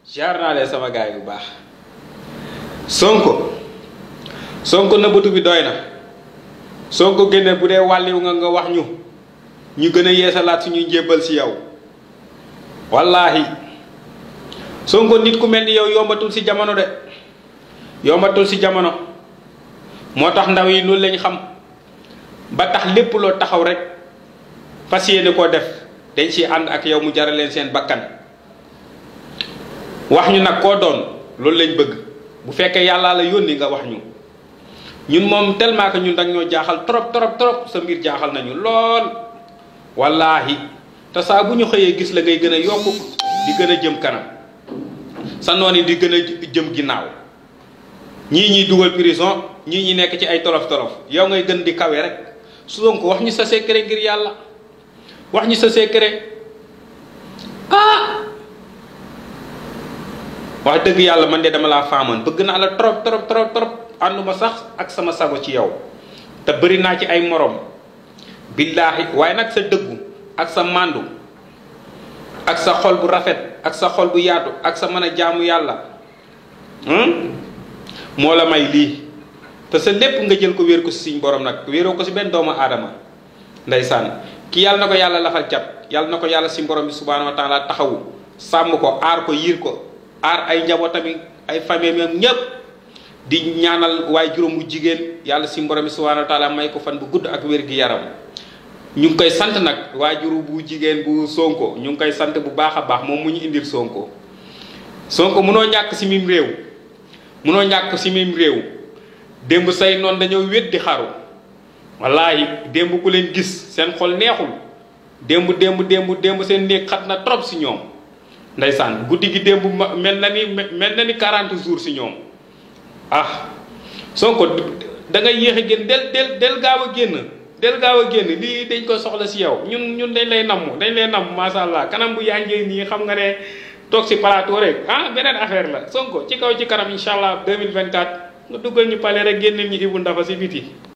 jaar naa leen sama gaay bu baax sonko sonko nëbbatu bi doy na sonko génne bu dee wàlliw nga nga wax ñu ñu gën a yeesalaat suñuy njébbal si yow wallaahi sonko nit ku mel ni yow yombatul si jamono de yombatul si jamono moo tax ndaw yi loolu lañ xam ba tax lépp loo taxaw rek fas yéene koo def dañ si ànd ak yow mu jaral leen seen bakkan wax ñu nag koo doon loolu lañ bëgg bu fekkee yàllaa la yónni nga wax ñu ñun moom tellement que ñun dag ñoo jaaxal trop trop trop sa mbir jaaxal nañu lool wallaahi te saa bu ñu xëyee gis la ngay gën a yokk di gën a jëm kanam sa noon yi di gën a jëm ginnaaw ñii ñuy dugal prison ñii ñi nekk ci ay tolof tolof yow ngay gën di kawe rek Sonko wax ñu sa secret ngir yàlla wax ñu sa secret ah wax dëgg yàlla man de dama laa faamoon bëgg naa la trop trop trop trop ànduma sax ak sama sago ci yow te bëri naa ci ay morom billaahi waaye nag sa dëggu ak sa màndu ak sa xol bu rafet ak sa xol bu yaatu ak sa mën a jaamu yàlla moo la may lii te sa lépp nga jël ko wéer ko si suñ borom nag wéeroo ko si benn doomu aadama ndeysaan ki yàlla na ko yàlla lafal cat yàlla na ko yàlla si borom bi subhaanahu wa taala taxawu sàmm ko aar ko yiir ko aar ay njabootam ay famille am ñépp di ñaanal waaye juróom bu jigéen yàlla si borom bi subhaanahu wa taala may ko fan bu gudd ak wér gi yaram ñu ngi koy sant nag waajuru bu jigéen bu sonko ñu ngi koy sant bu baax a baax moom mu ñu indil sonko sonko munoo ñàkk si mim réew munoo ñàkk si mim réew démb say noonu dañoo wét di xaru wallaahi démb ku leen gis seen xol neexul démb démb démb démb seen néeg xat na trop si ñoom ndeysaan guddi gi démb mel na ni mel na ni 40 jours si ñoom ah sonko da ngay yéex a génn del del del gaaw a génn del gaaw a génn lii dañ ko soxla si yow ñun ñun dañ lay namm dañ lay namm macha allah kanam bu yànjee nii xam nga ne toog si plateau rek ah beneen affaire la sonko ci kaw ci kanam incha allah 2024 nga duggal ñu pale rek génneel ñu Ibou Ndafa si biti